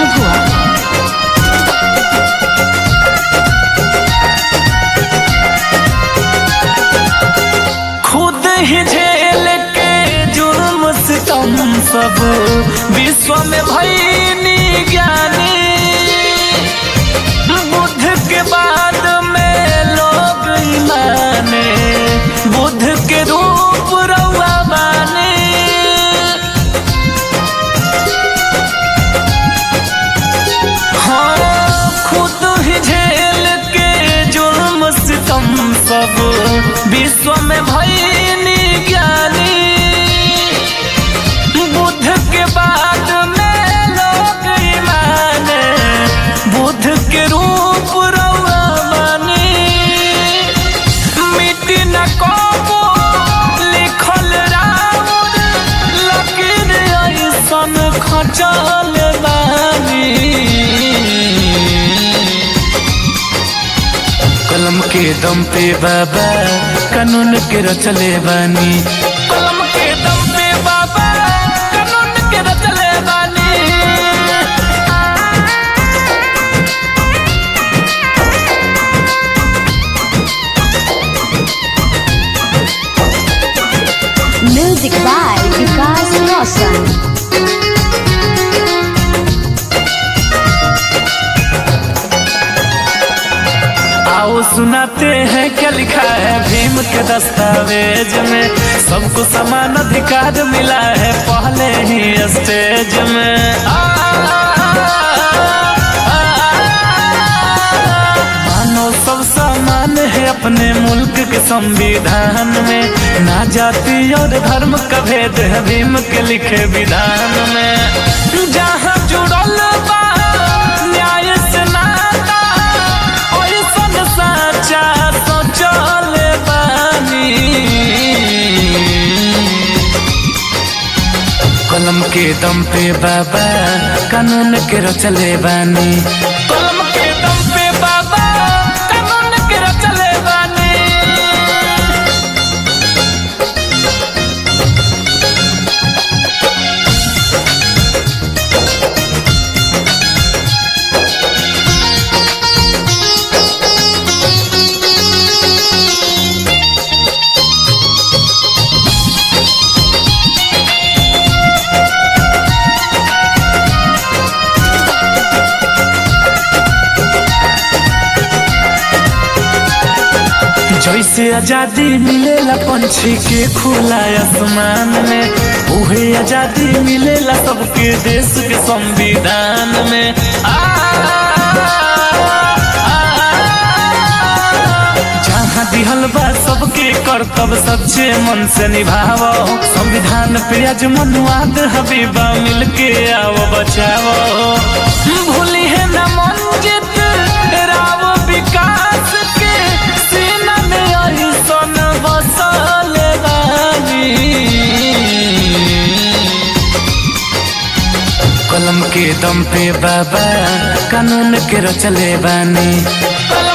भभुआ खुद ही झेल के जुर्म सितम सब विश्व में भईनी ज्ञानी बुद्ध के बाद में लोग माने बुद्ध के रूप रउआ माने हाँ खुद ही झेल के जुर्म सितम सब विश्व में भईनी ज्ञानी बुद्ध के बाद में लोग माने बुद्ध के रूप रउआ मानी मिट्टी न कबो लिखल राउर लकीर ऐसन खचल बानी कलम के दम पे बाबा कानून के रचले बानी कलम के दम पे बाबा कानून के रचले बानी म्यूजिक बाय विकास रोशन आओ सुनाते हैं क्या लिखा है भीम के दस्तावेज में सबको समान अधिकार मिला है पहले ही स्टेज में आ, मानव सब समान है अपने मुल्क के संविधान में ना जाति और धर्म का भेद है भीम के लिखे विधान में जहाँ जुड़ल बा न्याय से नाता ओइसन साचा सोचल बानी कलम के दम पे बाबा कानून के रचले बानी कलम के दम पे बाबा कानून के रचले बानी जैसे आजादी मिलेला पंछी के खुला आसमान में उहे आजादी मिलेला सबके देश के संविधान में आ, जहाँ दिहल बा सबके कर्तव्य सच्चे मन से निभावो संविधान पे आज मनुवाद हबीबा मिलके आओ बचावो भूली है न मंजित राव विकास के सीना में ऐसन बसल बानी कलम के दम पे बाबा कानून के रचले बानी कलम